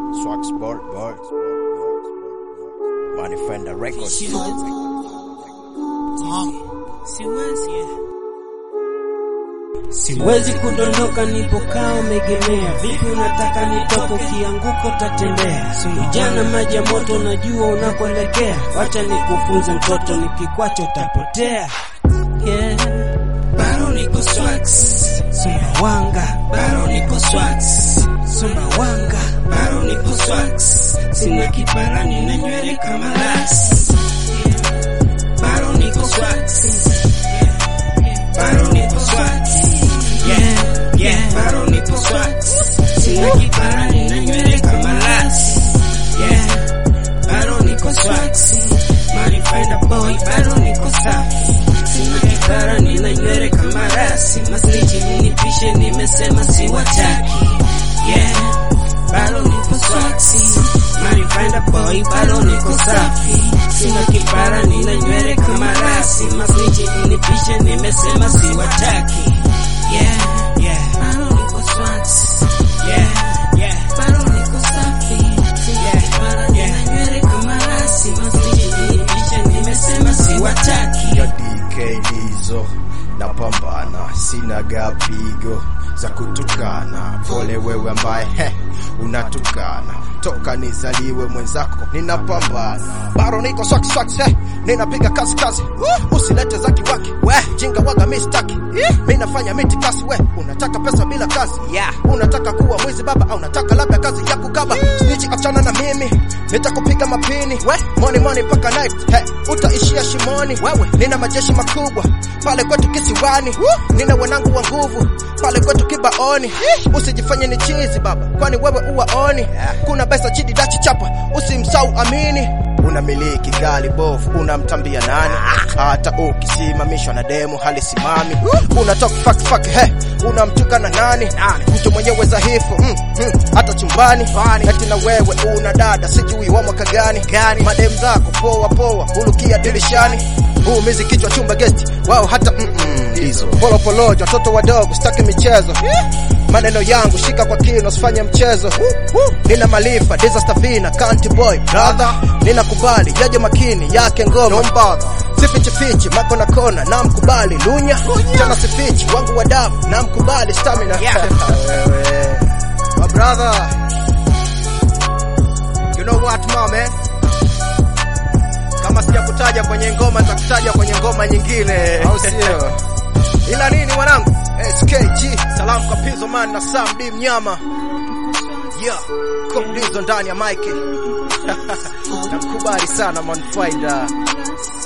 Swax Bolt Bolt Money Fender Records Siwezi kudondoka nipokaa umegemea. Vipi unataka nitoke? Ukianguka utatembea. Ujana maji ya moto, najua unakoelekea. Wacha nikufunze mtoto, nikikwacha utapotea. Yeah. Bado niko Swax, Sumbawanga. Bado niko Swax, Sumbawanga. Bado niko Swax, sina kipara, nina nywele kama las. Bado niko Swax, bado niko Swax. Yeah, yeah, bado niko Swax, sina kipara, nina nywele kama las. Yeah, bado niko Swax, money find a boy, bado niko safi. Sina kipara, nina nywele kama rasi. Masniti mnipishe, nimesema siwataki. Yeah, bado niko Swax, money find a boy, bado niko safi. Sina kipara, nina nywele kama rasi. Masniti mnipishe, nimesema siwataki. Yeah, yeah, bado niko Swax. Yeah, yeah, bado niko safi. Sina kipara, nina nywele kama rasi. Masniti mnipishe, nimesema siwataki. ya DK Dizo napambana, sina gapigo za kutukana. Pole wewe ambaye he, unatukana toka nizaliwe mwenzako, ninapambana bado niko swak swak, he, ninapiga kazi kazi, usilete za kiwaki we jinga waga mistaki, mi nafanya miti kasi we, unataka pesa bila kazi yeah. Unataka kuwa mwizi baba au unataka labda kazi ya kukaba snitch, achana na mimi nitakupiga mapini we money money mpaka night he, utaishia shimoni wewe. Nina majeshi makubwa pale kwetu kisiwani, nina wanangu wa nguvu pale kwetu kibaoni. Usijifanye ni chizi baba, kwani wewe uwaoni. Kuna pesa chidi dachi chapa, usimsau amini. Unamiliki gari bovu, unamtambia nani? Hata ukisimamishwa na demo halisimami. Unatoka fuck fuck, he, unamtuka na nani? Mtu mwenyewe dhaifu, mm, mm, hata chumbani. Eti na wewe una dada, sijui wa mwaka gani? Madem zako poa poa, hulukia dirishani. Uumizi kichwa chumba guest, wao hata mm -mm, hizo polo polojo, watoto wadogo, sitaki michezo. Maneno yangu shika kwa kino, usifanye mchezo. Nina malifa disaster vina country boy brother, nina kubali yaje makini yake ngoma sifichi fichi mako na kona na mkubali lunya tena sifichi wangu wa damu na mkubali stamina Wewe, my brother you know what my man kama sijakutaja kwenye ngoma nitakutaja kwenye ngoma nyingine au sio ila nini mwanangu SKG salamu kwa Pizzo man na Sam D mnyama yeah Cook Dizzo ndani ya Mike namkubali sana man finder